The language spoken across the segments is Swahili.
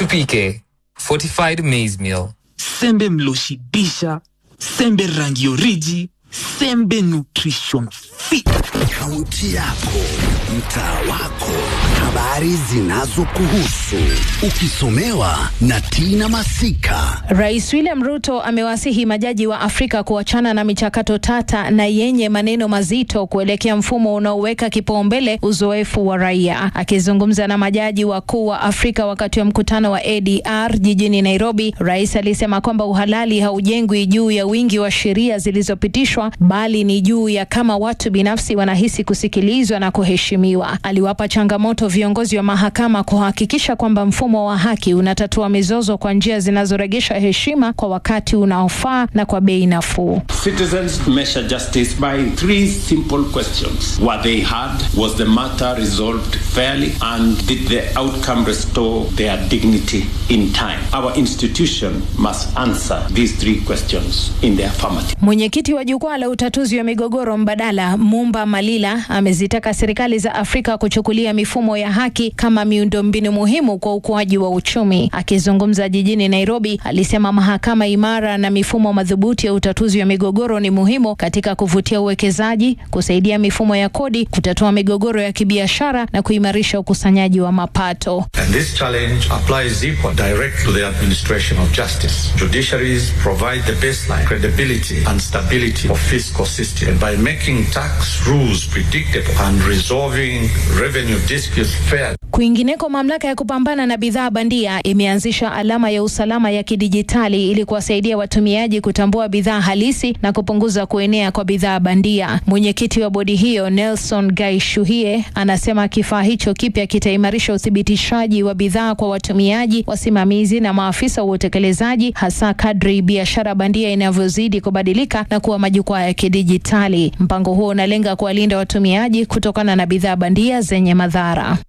NPK, fortified maize meal. sembe mloshibisha sembe rangi oriji sembe nutrition fit Kaunti yako, mtaa wako, habari zinazokuhusu, ukisomewa na Tina Masika. Rais William Ruto amewasihi majaji wa Afrika kuachana na michakato tata na yenye maneno mazito kuelekea mfumo unaoweka kipaumbele uzoefu wa raia. Akizungumza na majaji wakuu wa Afrika wakati wa mkutano wa ADR jijini Nairobi, rais alisema kwamba uhalali haujengwi juu ya wingi wa sheria zilizopitishwa, bali ni juu ya kama watu binafsi wanahisi kusikilizwa na kuheshimiwa. Aliwapa changamoto viongozi wa mahakama kuhakikisha kwamba mfumo wa haki unatatua mizozo kwa njia zinazoregesha heshima kwa wakati unaofaa na kwa bei nafuu. Citizens measure justice by three simple questions. Were they heard? Was the matter resolved fairly? And did the outcome restore their dignity in time? Our institution must answer these three questions in the affirmative. Mwenyekiti wa jukwaa la utatuzi wa migogoro mbadala Mumba Malila amezitaka serikali za Afrika kuchukulia mifumo ya haki kama miundombinu muhimu kwa ukuaji wa uchumi. Akizungumza jijini Nairobi, alisema mahakama imara na mifumo madhubuti ya utatuzi wa migogoro ni muhimu katika kuvutia uwekezaji, kusaidia mifumo ya kodi, kutatua migogoro ya kibiashara na kuimarisha ukusanyaji wa mapato. And this challenge applies equally direct to the administration of justice. Judiciaries provide the baseline, credibility, and stability of fiscal system. And by making tax rules predictable and resolving revenue disputes fairly, Kwingineko, mamlaka ya kupambana na bidhaa bandia imeanzisha alama ya usalama ya kidijitali ili kuwasaidia watumiaji kutambua bidhaa halisi na kupunguza kuenea kwa bidhaa bandia. Mwenyekiti wa bodi hiyo Nelson Gaishuhie anasema kifaa hicho kipya kitaimarisha uthibitishaji wa bidhaa kwa watumiaji, wasimamizi na maafisa wa utekelezaji, hasa kadri biashara bandia inavyozidi kubadilika na kuwa majukwaa ya kidijitali. Mpango huo unalenga kuwalinda watumiaji kutokana na bidhaa bandia zenye madhara.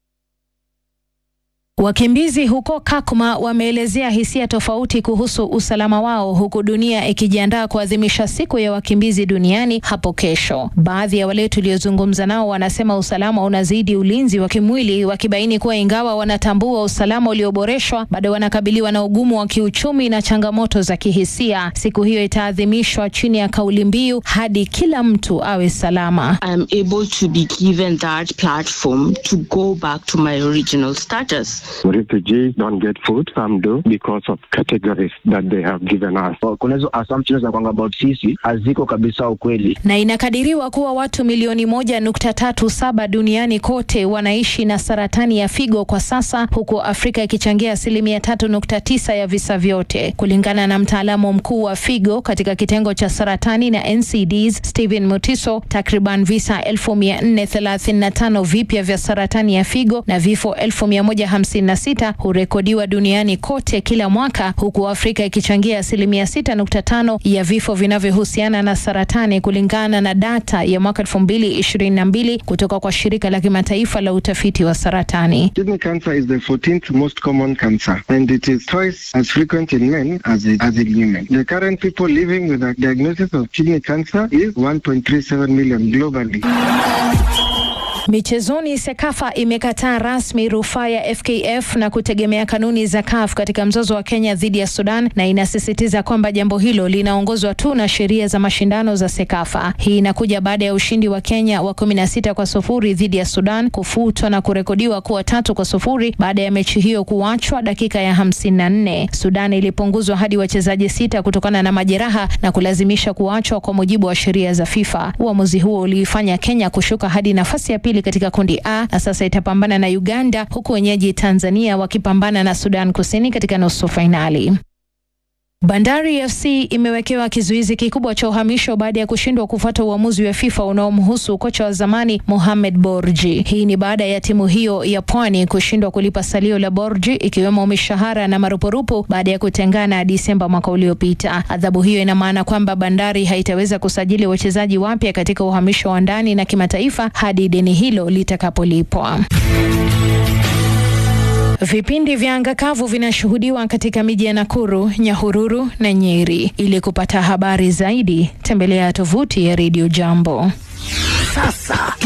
Wakimbizi huko Kakuma wameelezea hisia tofauti kuhusu usalama wao huku dunia ikijiandaa kuadhimisha siku ya wakimbizi duniani hapo kesho. Baadhi ya wale tuliozungumza nao wanasema usalama unazidi ulinzi wa kimwili, wakibaini kuwa ingawa wanatambua usalama ulioboreshwa, bado wanakabiliwa na ugumu wa kiuchumi na changamoto za kihisia. Siku hiyo itaadhimishwa chini ya kauli mbiu hadi kila mtu awe salama. I'm able to be given that platform to go back to my original status. Refugees don't get food, some do because of categories that they have given us. Kuna hizo assumptions za kwanga about sisi haziko kabisa ukweli. na inakadiriwa kuwa watu milioni moja nukta tatu saba duniani kote wanaishi na saratani ya figo kwa sasa, huku Afrika ikichangia asilimia tatu nukta tisa ya visa vyote, kulingana na mtaalamu mkuu wa figo katika kitengo cha saratani na NCDs Stephen Mutiso. Takriban visa elfu mia nne thelathini na tano vipya vya saratani ya figo na vifo elfu mia moja hamsini na sita hurekodiwa duniani kote kila mwaka, huku Afrika ikichangia asilimia sita nukta tano ya vifo vinavyohusiana na saratani kulingana na data ya mwaka elfu mbili ishirini na mbili kutoka kwa shirika la kimataifa la utafiti wa saratani. Kidney cancer is the 14th most common cancer and it is twice as frequent in men as, it, as in women. The current people living with a diagnosis of kidney cancer is 1.37 million globally. Michezoni, Sekafa imekataa rasmi rufaa ya FKF na kutegemea kanuni za CAF katika mzozo wa Kenya dhidi ya Sudan na inasisitiza kwamba jambo hilo linaongozwa tu na sheria za mashindano za Sekafa. Hii inakuja baada ya ushindi wa Kenya wa kumi na sita kwa sufuri dhidi ya Sudan kufutwa na kurekodiwa kuwa tatu kwa sufuri baada ya mechi hiyo kuachwa dakika ya hamsini na nne. Sudan ilipunguzwa hadi wachezaji sita kutokana na majeraha na kulazimisha kuachwa kwa mujibu wa sheria za FIFA. Uamuzi huo uliifanya Kenya kushuka hadi nafasi ya pili katika kundi A na sasa itapambana na Uganda huku wenyeji Tanzania wakipambana na Sudan Kusini katika nusu fainali. Bandari FC imewekewa kizuizi kikubwa cha uhamisho baada ya kushindwa kufuata uamuzi wa FIFA unaomhusu kocha wa zamani Mohamed Borji. Hii ni baada ya timu hiyo ya Pwani kushindwa kulipa salio la Borji ikiwemo mishahara na marupurupu baada ya kutengana Disemba mwaka uliopita. Adhabu hiyo ina maana kwamba Bandari haitaweza kusajili wachezaji wapya katika uhamisho wa ndani na kimataifa hadi deni hilo litakapolipwa. Vipindi vya anga kavu vinashuhudiwa katika miji ya Nakuru, Nyahururu na Nyeri. Ili kupata habari zaidi, tembelea tovuti ya Radio Jambo. Sasa